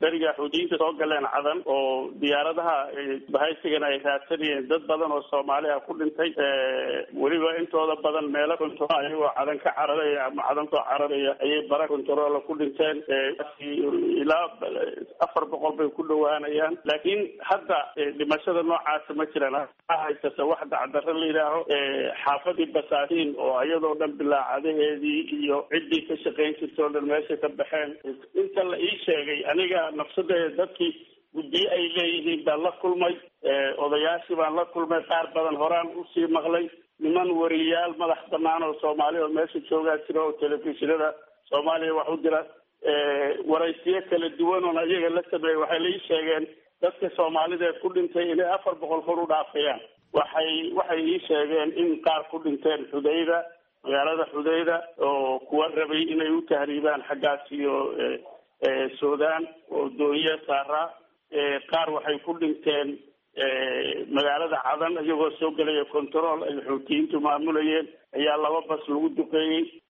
beriga xuudiyiinta soo galeen cadan oo diyaaradaha bahaysigana ay raadsanayeen dad badan oo soomaali ah ku dhintay weliba intooda badan meelo control ayagoo cadan ka cararaya ama cadan soo cararaya ayay bara controola ku dhinteen ilaa afar boqol bay ku dhawaanayaan laakiin hadda dhimashada noocaasa ma jiraan haysata wax dacdarro la yidhaaho xaafadii basaatiin oo iyadoo dhan bilaacadaheedii iyo ciddii ka shaqayn jirta oo dhan meesha ka baxeen inta la ii sheegay aniga nafsadeeda dadkii guddiye ay leeyihiin baan la kulmay odayaashii baan la kulmay qaar badan horaan usii maqlay niman wariyaal madax banaan oo soomaali oo meesha joogaa jira oo telefishinada soomaaliya wax u dira waraysiyo kala duwan oon ayaga la sameeyey waxay la ii sheegeen dadka soomaalideed ku dhintay inay afar boqol kor u dhaafayaan waxay waxay ii sheegeen in qaar ku dhinteen xudayda magaalada xudayda oo kuwa rabay inay u tahriibaan xaggaas iyo sudan oo dooniya saaraa qaar waxay ku dhinteen magaalada cadan iyagoo soo gelaya control ay xuutiyiintu maamulayeen ayaa laba bas lagu duqeeyey